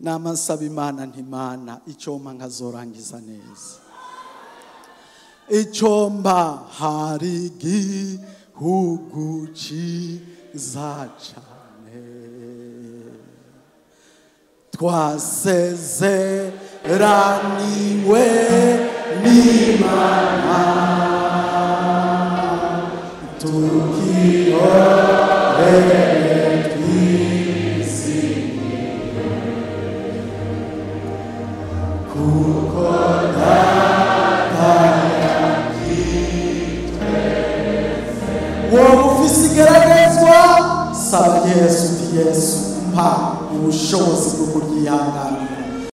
nama nsaba imana ntimana icyoma nkazorangiza neza icyomba hari igihugu cyiza cyane twasezeraniwe n'imana tukihorere twizihirwe kuko wowe ufise igeragezwa saba yesu uti yesu mpa ubushobozi bwo kuryihanganira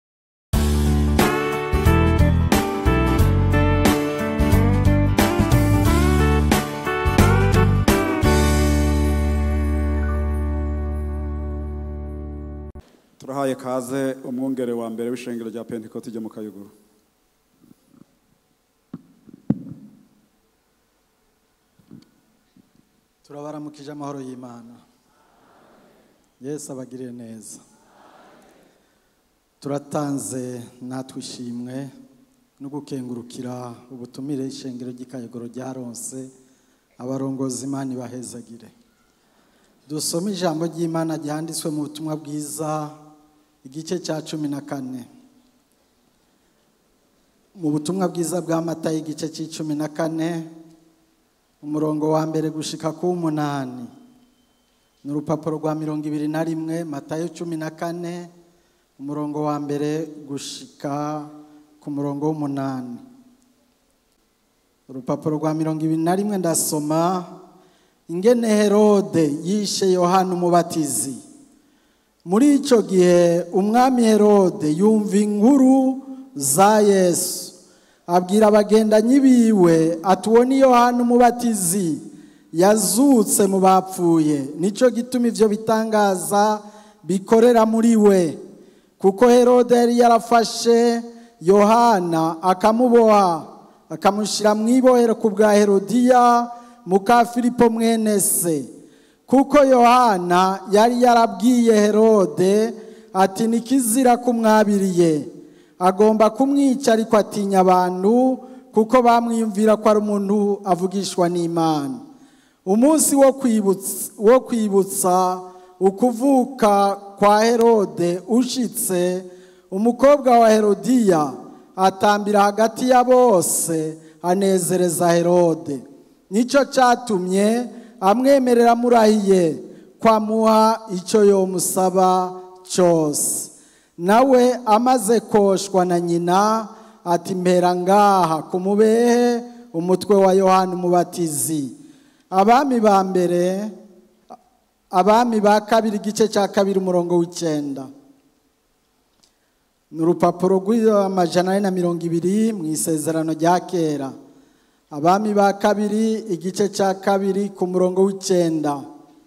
turahaye kaze umwungere wa mbere w'ishengero rya pentekote ryo mu kayuguru turabaramukije amahoro y'imana yesu abagirire neza turatanze natwe ishimwe no gukengurukira ubutumire ishengero ry'ikayogoro ryaronse abarongozi imana ibahezagire dusome ijambo ry'imana ryanditswe mu butumwa bwiza igice cya cumi na kane mu butumwa bwiza bwa mata y'igice cy'icumi na kane umurongo wa mbere gushika ku w'umunani ni urupapuro rwa mirongo ibiri na rimwe matayo cumi na kane umurongo wa mbere gushika ku murongo w'umunani urupapuro rwa mirongo ibiri na rimwe ndasoma ingene herode yishe yohana umubatizi muri icyo gihe umwami herode yumva inkuru za yesu abwira abagendanyi biwe ati uwo ni yohana umubatizi yazutse mu bapfuye nicyo gituma ibyo bitangaza bikorera muri we kuko herode yari yarafashe yohana akamuboha akamushyira mu ibohero ku bwa herodiya muka filipo mwene se kuko yohana yari yarabwiye herode ati nikizira kumwabiriye agomba kumwica ariko atinya abantu kuko bamwiyumvira ko ari umuntu avugishwa n'imana umunsi wo kwibutsa wo kwibutsa ukuvuka kwa herode ushitse umukobwa wa herodiya atambira hagati ya bose anezereza herode nicyo cyatumye amwemerera amurahiye kwamuha icyo yomusaba cyose nawe amaze koshwa na nyina ati mpera ngaha ku mubehe umutwe wa yohana umubatizi abami ba mbere abami ba kabiri igice cya kabiri umurongo w'icyenda ni urupapuro rw'amajana ane na mirongo ibiri mu isezerano rya kera abami ba kabiri igice cya kabiri ku murongo w'icyenda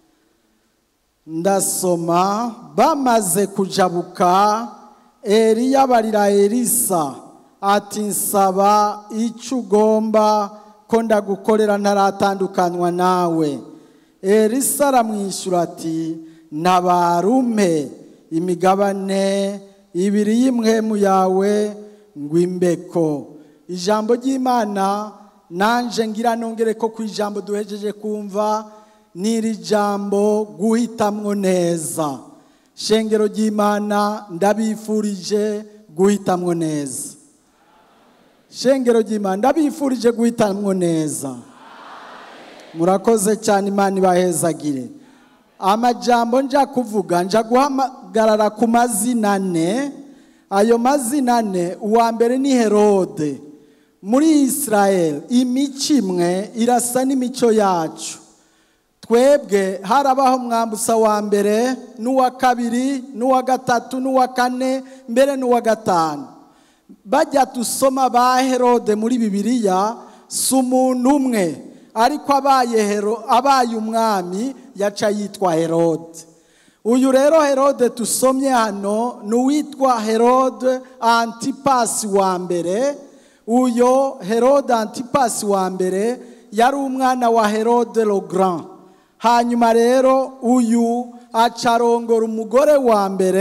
ndasoma bamaze kujabuka eriya barira elisa ati nsaba icyo ugomba ko ndagukorera ntaratandukanywa nawe elisa aramwishyura ati ntabarume imigabane ibiri y'imwemu yawe ngo imbeko ijambo ry'imana nanje ngira nongere ko ku ijambo duhejeje kumva n'iri jambo guhitamwo neza shengero ry'imana ndabifurije guhitamwo neza shengero ry'imana ndabifurije guhitamwo neza murakoze cyane imana ibahezagire amajambo nja kuvuga nja guhamagarara ku mazina ane ayo mazina ane uwa mbere ni herode muri israel imico imwe irasa n'imico yacu twebwe harabaho mwambusa wa mbere n'uwa kabiri n'uwa gatatu n'uwa kane mbere n'uwa gatanu bajya dusoma ba herode muri bibiliya si umuntu umwe ariko abaye umwami yaca yitwa herode uyu rero herode dusomye hano ni uwitwa herode antipasi wa mbere uyo herode antipasi wa mbere yari umwana wa herode le grand hanyuma rero uyu acarongora umugore wa mbere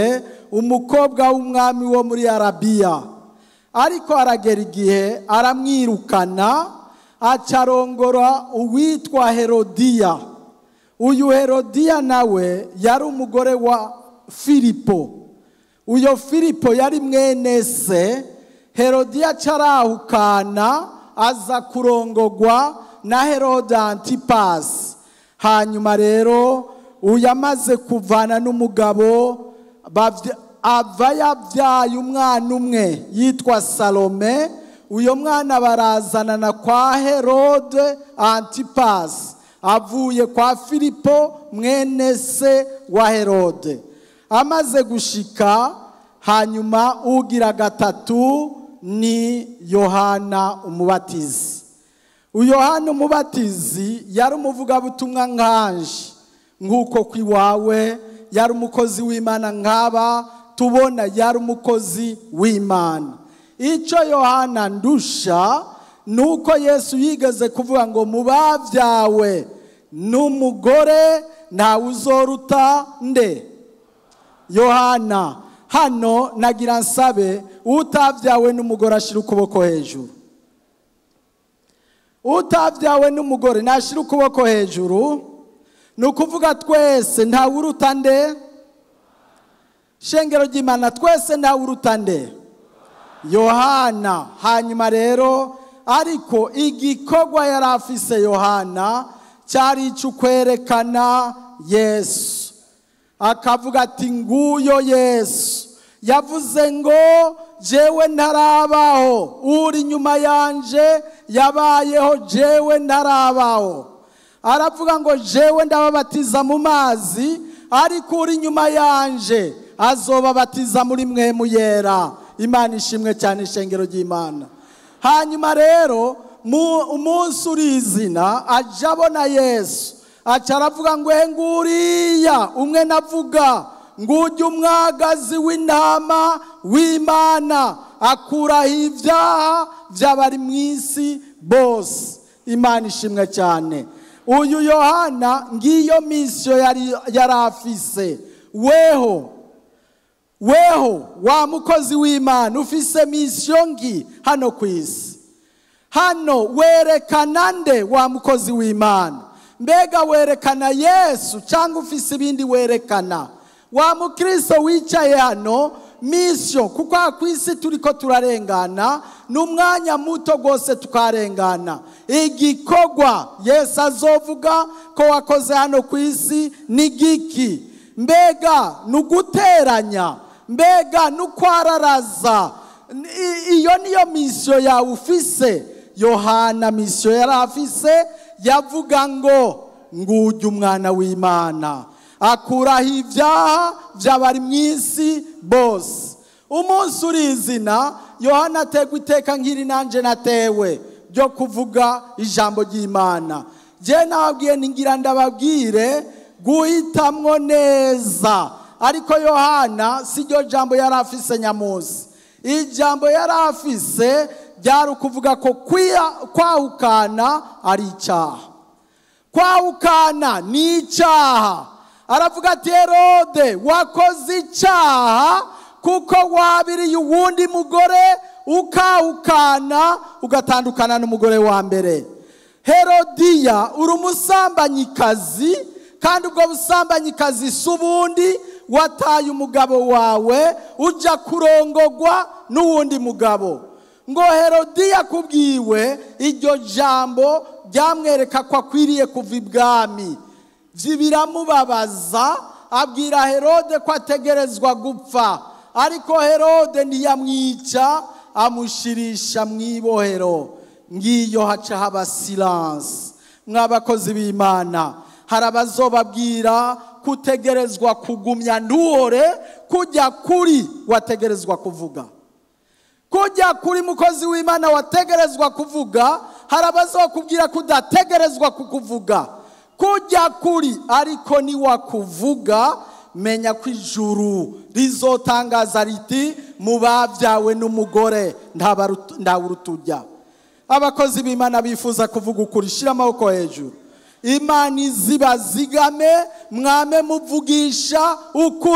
umukobwa w'umwami wo muri arabiya ariko aragera igihe aramwirukana acarongora uwitwa herodiya uyu herodiya nawe yari umugore wa filipo uyo filipo yari mwene se herodiya acarahukana aza kurongogwa na herode antipasi hanyuma rero uyu amaze kuvana n'umugabo ava yabyaye umwana umwe yitwa salome uyo mwana barazanana kwa herode antipasi avuye kwa filipo mwene se wa herode amaze gushika hanyuma ugira gatatu ni yohana umubatizi uyohana umubatizi yari umuvugabutumwa nkanje nk'uko ku iwawe yari umukozi w'imana nk'aba tubona yari umukozi w'imana icyo yohana ndusha ni uko yesu yigeze kuvuga ngo mu babyawe n'umugore ntawe uzoruta nde yohana hano nagira nsabe utabyawe n'umugore ashyira ukuboko hejuru utabyawe n'umugore nashyira ukuboko hejuru ni ukuvuga twese ntawe uruta nde shengero ry'imana twese ntawe uruta nde yohana hanyuma rero ariko igikorwa yari afise yohana cyari icyo yesu akavuga ati nguyo yesu yavuze ngo jewe ntarabaho uri inyuma yanje yabayeho jewe ntarabaho aravuga ngo jewe ndababatiza mu mazi ariko uri inyuma yanje azobabatiza muri mwe muyera imana ishimwe cyane ishengero ry'imana hanyuma rero umunsi urizina ajya abona yesu aca aravuga ngo nguriya umwe navuga ngujya umwagazi w'intama w'imana akuraho ibyaha by'abari mu isi bose imana ishimwe cyane uyu yohana ngiyo misiyo yari afise weho weho wa mukozi w'imana ufise misiyo ngi hano ku isi hano werekana nde wa mukozi w'imana mbega werekana yesu cyangwa ufise ibindi werekana wa mukristo wicaye hano misiyo kuko aha ku isi turi ko turarengana ni umwanya muto rwose tukarengana igikorwa yesu azovuga ko wakoze hano ku isi ni giki mbega ni uguteranya mbega ni ukwararaza iyo niyo misiyo yawe ufise yohana misiyo yari afise yavuga ngo ngujya umwana w'imana akuraho ibyaha by'abari mu isi bose umunsi urizina yohana ategwa iteka nk'iri nanjye natewe ryo kuvuga ijambo ry'imana njye nababwiye ngira ndababwire guhitamwo neza ariko yohana si ryo jambo yari afise nyamunsi ijambo yari afise ryari ukuvuga ko kwahukana ari icyaha kwahukana ni icyaha aravuga ati herode wakoze icyaha kuko wabiriye uwundi mugore ukahukana ugatandukana n'umugore wa mbere herodiya uri umusambanyikazi kandi ubwo busambanyikazi si ubundi wataye umugabo wawe ujya kurongogwa n'uwundi mugabo ngo herodiya kubwiwe iryo jambo ryamwereka ko akwiriye kuva ibwami biramubabaza abwira herode ko ategerezwa gupfa ariko herode ntiyamwica amushirisha mu ibohero ngiyo haca haba silanse mw'abakozi b'imana hari abazobabwira kutegerezwa kugumya ntuhore kujya kuri wategerezwa kuvuga kujya kuri mukozi w'imana wategerezwa kuvuga hari abazokubwira ko udategerezwa kukuvuga kujya kuri ariko niwakuvuga menya ko ijuru rizotangaza riti mu babyawe n'umugore ntawe urutujya abakozi b'imana bifuza kuvuga ukuri shyira amaboko hejuru imana izibazigame mwame muvugisha ukuri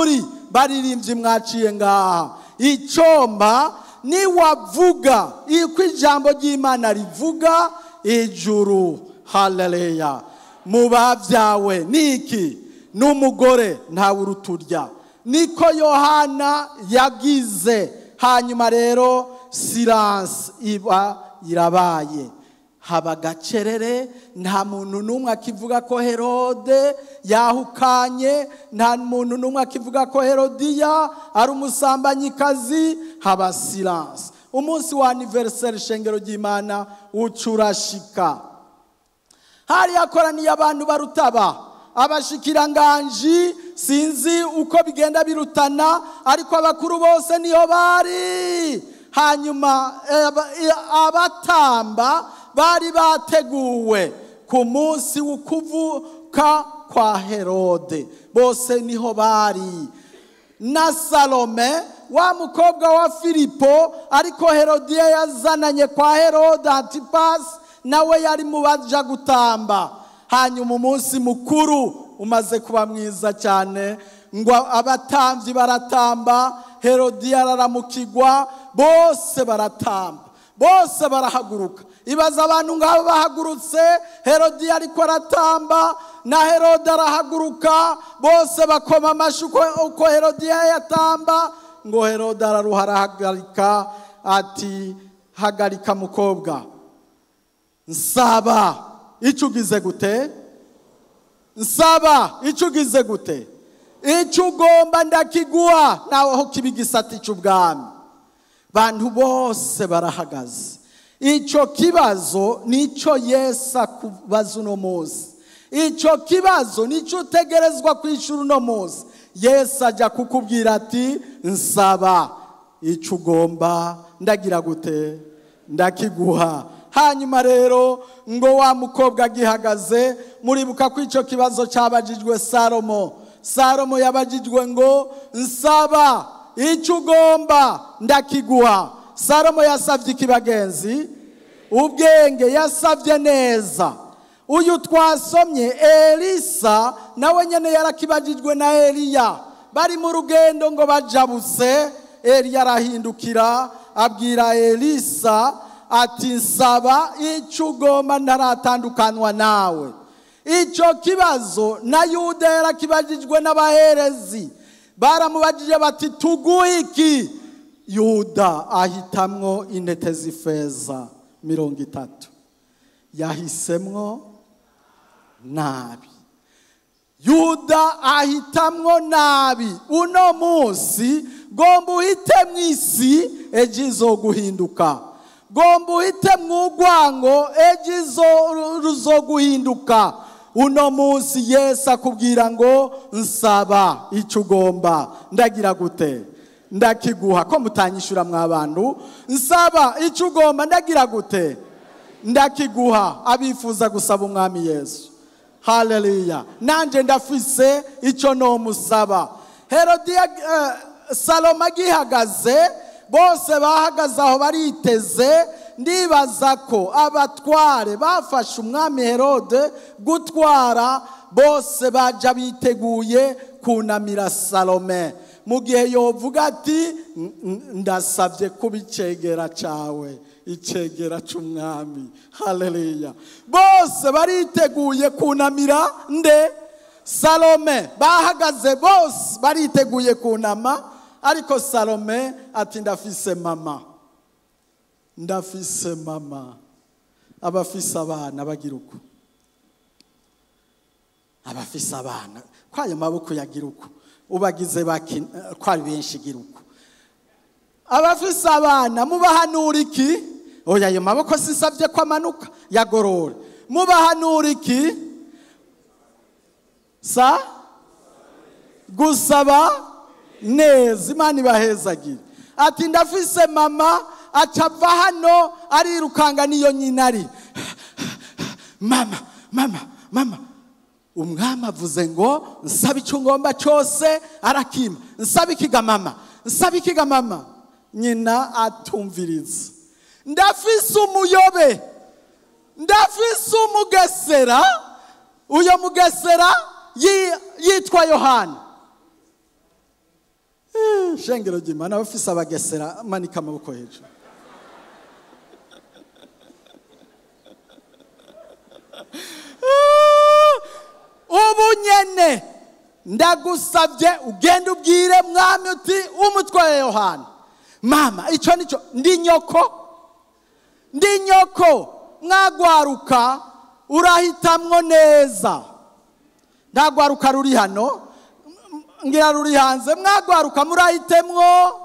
baririmbyi mwaciye ngaha icomba niwavuga uko ijambo ry'imana rivuga ijuru haleluya mu babyawe niki n'umugore ntawe uruturya niko yohana yagize hanyuma rero siranse iba irabaye haba gacerere nta muntu n'umwe akivuga ko herode yahukanye nta muntu n'umwe akivuga ko herodiya ari umusambanyikazi haba siranse umunsi wa aniveriseri shengero ry'imana ucurashika hari hakoraniye abantu barutaba abashikiranganji sinzi uko bigenda birutana ariko abakuru bose niyo bari hanyuma abatamba bari bateguwe ku munsi w'ukuvuka kwa herode bose niho bari na salome wa mukobwa wa filipo ariko herodiya yazananye kwa herode antipasi nawe yari mu baja gutamba hanyuma umunsi mukuru umaze kuba mwiza cyane ngo abatambyi baratamba herodiya araramukigwa bose baratamba bose barahaguruka ibaza abantu ngabo bahagurutse herodiya ariko aratamba na herode arahaguruka bose bakoma amashyi uko herodiya yatamba ngo herode araruha arahagarika ati hagarika mukobwa nsaba icyo ugize gute nsaba icyo ugize gute icyo ugomba ndakiguha nawe aho kiba igisate cy'ubwami bantu bose barahagaze icyo kibazo nicyo yesu akubaza uno munsi icyo kibazo nicyo utegerezwa kwishyura uno munsi yesu ajya kukubwira ati nsaba icyo ugomba ndagira gute ndakiguha hanyuma rero ngo wa mukobwa agihagaze muribuka ko icyo kibazo cyabajijwe salomo salomo yabajijwe ngo nsaba icyo ugomba ndakiguha salomo yasabye ikibagenzi ubwenge yasabye neza uyu twasomye elisa nawe nyine yarakibajijwe na eliya bari mu rugendo ngo bajabuse eliya arahindukira abwira elisa ati nsaba icyo ugomba ntaratandukanywa nawe icyo kibazo na yuda yarakibajijwe n'abaherezi baramubajije bati tuguhe iki yuda ahitamwo intete z'ifeza mirongo itatu yahisemwo nabi yuda ahitamwo nabi uno munsi gomba uhite mu isi ejo izo guhinduka gomba uhite mu rwango ejo izo ruzo guhinduka uno munsi yesu akubwira ngo nsaba icyo ugomba ndagira gute ndakiguha ko mutanyishyura mwabantu nsaba icyo ugomba ndagira gute ndakiguha abifuza gusaba umwami yesu haleluya nanjye ndafise icyo nomusaba herodiya saloma agihagaze bose bahagaze aho bariteze ndibaza ko abatware bafashe umwami herode gutwara bose bajya biteguye kunamira salome mu gihe yovuga ati ndasabye kuba icegera cyawe icegera cy'umwami haleluya bose bariteguye kunamira nde salome bahagaze bose bariteguye kunama ariko salome ati ndafise mama ndafise mama abafise abana bagira uko abafise abana ko ayo maboko yagira uko ubagize ko ari benshi igira uko abafise abana mubahanura iki oya ayo maboko sisabye ko amanuka yagorora mubahanura iki sa gusaba neza imana ibahezagire ati ndafise mama acava hano arirukanga niyo nyina ari mama mama mama umwami avuze ngo nsaba icyo ngomba cyose arakima nsaba ikiga mama nsaba ikiga mama nyina atumviriza ndafise umuyobe ndafise umugesera uyo mugesera yitwa yohana Eh, shengero ry'imana abafise abagesera manika amaboko hejuru ubu nyene ndagusabye ugende ubwire mwami uti umutwaye yohana mama icyo nicyo ndi nyoko ndi nyoko mwagwaruka urahitamwo neza ntagwaruka ruri hano ngira ruri hanze mwagwaruka murahitemwo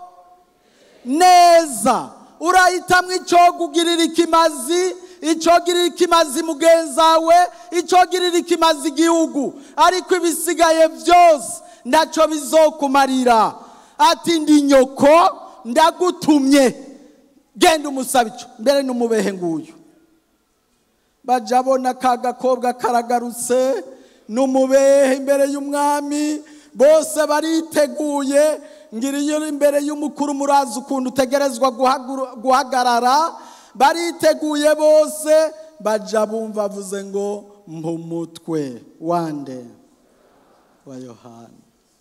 neza urahitamwo icogugirira ikimazi icogirira ikimazi mugenzawe icogirira ikimazi igihugu ariko ibisigaye byose ntacyo bizokumarira ati ndi nyoko ndagutumye genda umusabe icyo mbere n'umubehe nguyu bajya abona ka gakobwa karagarutse n'umubehe imbere y'umwami bose bariteguye ngira iyo uri imbere y'umukuru murazi ukuntu utegerezwa guhaguru- guhagarara bariteguye bose bajya bumva avuze ngo mpumutwe wande wa yohana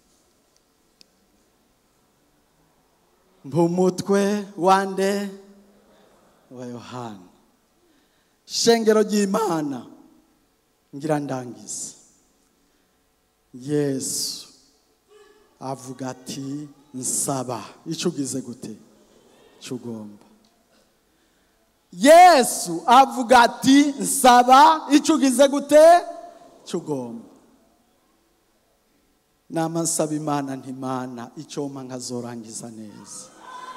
mpumutwe wande wa yohana shengero ry'imana ngira ndangiza yesu avuga ati nsaba icyo ugize gute icyo ugomba yesu avuga ati nsaba icyo ugize gute icyo ugomba nama nsaba imana ntimana icyoma nkazorangiza neza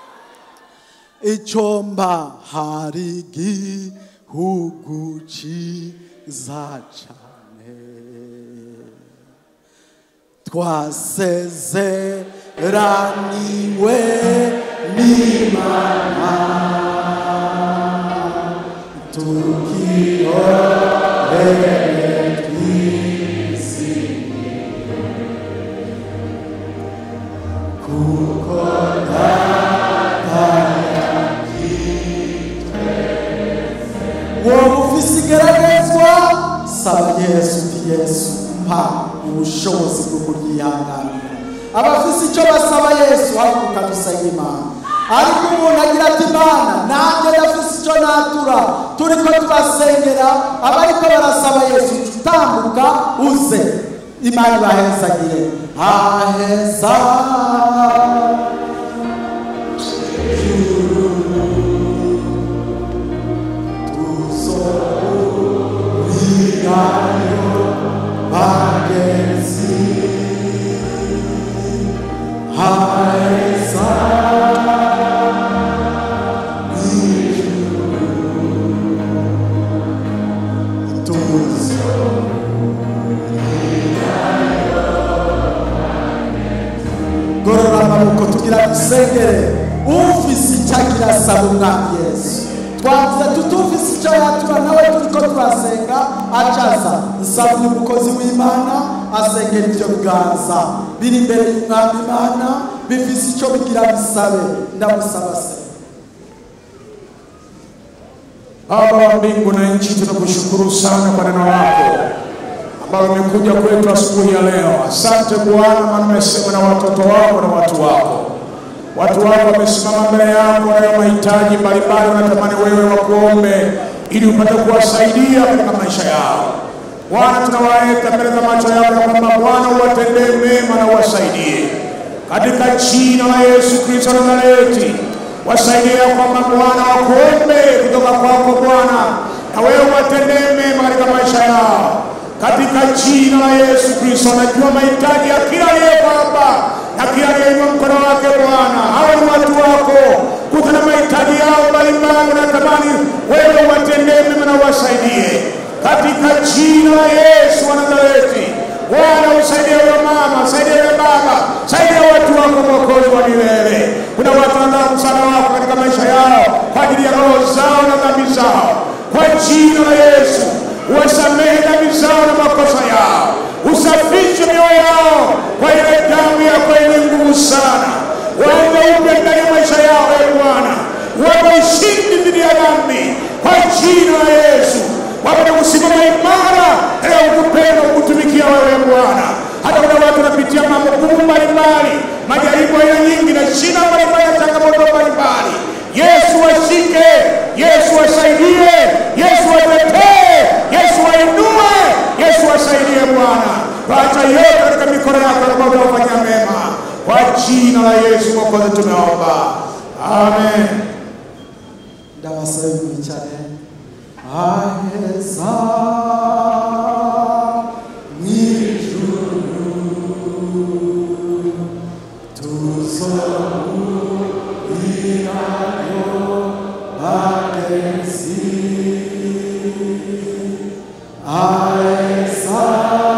icyomba hari igihugu cyiza cyane twasezeraniwe n'imana tukiyore wowe ufise igeragezwa saba yesu uti yesu mpa ubushobozi bwo kuryihanganira abafise icyo basaba yesu haguruka dusenge imana ariko umuntu agira ati imana nanjye ndafise icyo natura turiko tubasengera abariko barasaba yesu tambuka uze imana ibahezagire aheza bagezi heza tuzo gorora amaboko tugira dusengere ufise icyo agira asaba umwami yesu twavuze tutufise icyo yatura nawe turiko turasenga acaza nsaba uyu mukozi w'imana asengera ivyo biganza biri imbere y'umwami imana bifise icyo bigira bisabe ndamusaba se Baba wa mbingu na nchi, tunakushukuru sana kwa neno lako ambalo limekuja kwetu asubuhi ya leo. Asante Bwana, maana umesema na watoto wako na watu wako. Watu wako wamesimama mbele yako, wanayo mahitaji mbalimbali, wanatamani wewe wakuombe ili upate kuwasaidia katika maisha yao. Bwana, tunawaleta mbele za macho yako ya kwamba Bwana uwatendee mema na uwasaidie katika jina la Yesu Kristo wa Nazareti. Wasaidie ya kwamba Bwana wakuombe kutoka kwako Bwana, na wewe uwatendee mema katika maisha yao katika jina la Yesu Kristo. Najua mahitaji ya kila aliyeko hapa na kila aliyeinua mkono wake Bwana, hawa ni watu wako, kutana mahitaji yao mbalimbali, natamani wewe uwatendee mema na uwasaidie katika jina la Yesu wa Nazareti. Bwana usaidie huyo mama, usaidie huyo baba, saidia watu wako mwokozi wa milele. Kuna watu wanataka msaada wako katika maisha yao kwa ajili ya roho zao na dhambi zao, kwa jina la Yesu uwasamehe dhambi zao na makosa yao, usafishe mioyo yao kwa ile damu yako yenye nguvu sana. Waombe upya ndani ya maisha yao, e Bwana, wape ushindi dhidi ya dhambi kwa jina la Yesu wapate kusimama imara katika kukupenda kukutumikia wewe Bwana. Hata kuna watu wanapitia mambo gumu mbalimbali, majaribu aina nyingi na shida mbalimbali na changamoto mbalimbali. Yesu washike, Yesu wasaidie, Yesu watetee, Yesu wainue, Yesu wasaidie Bwana. Wacha yote katika mikono yako na Baba wafanya mema. Kwa jina la Yesu Mwokozi tumeomba. Amen. ndabasaba mwicare aheza mw'ijuru tuzohurirayo bagezi aheza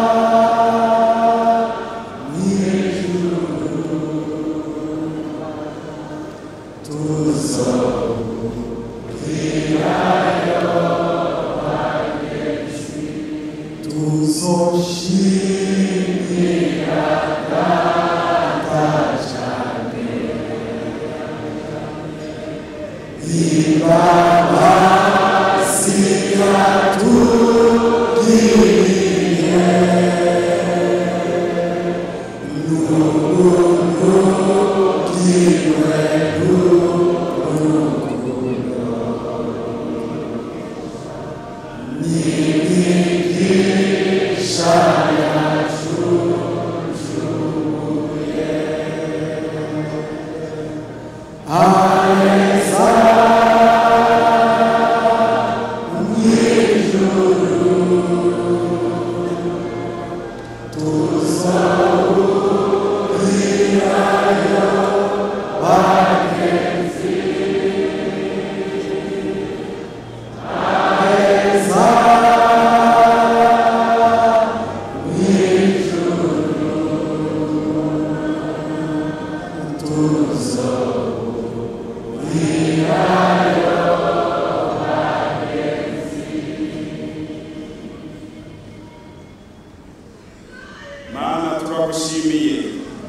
mana turagushimiye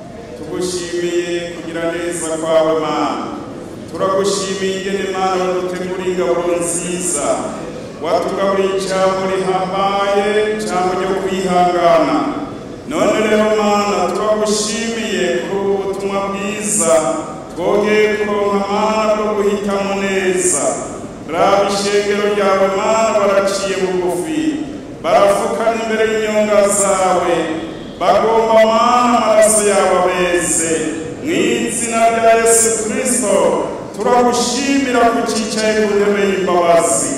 tugushimiye kugira neza kwawe mana turagushimiye ingene mana wadutegura ingabo nziza watugaburiye ijambo rihambaye ijambo ryo kwihangana none rero mana turagushimiye kuri ubu butumwa bwiza twongeye kuronka mana bwo guhitamo neza raba ishengero ryawe mana baraciye bugufi barafukana imbere y'inyonga zawe bagomba mana amaraso yawe abeze mu izina rya yesu kirisito turagushimira ko ucicaye ku ntebe y'imbabazi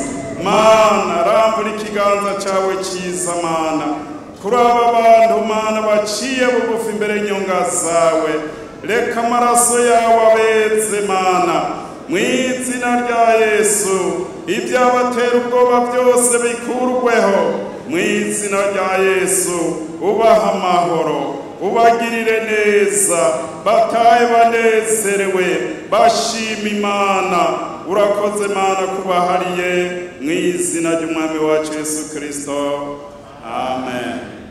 mana rambura ikiganza cyawe cyiza mana kuri aba bantu mana baciye bugufi imbere y'inyonga zawe reka amaraso yawe abeze mana mu izina rya yesu ibyabatera ubwoba byose bikurweho mu izina rya yesu ubaha amahoro ubagirire neza batahe banezerewe bashima imana urakoze mana kubahariye mu izina ry'umwami wacu yesu kirisito amen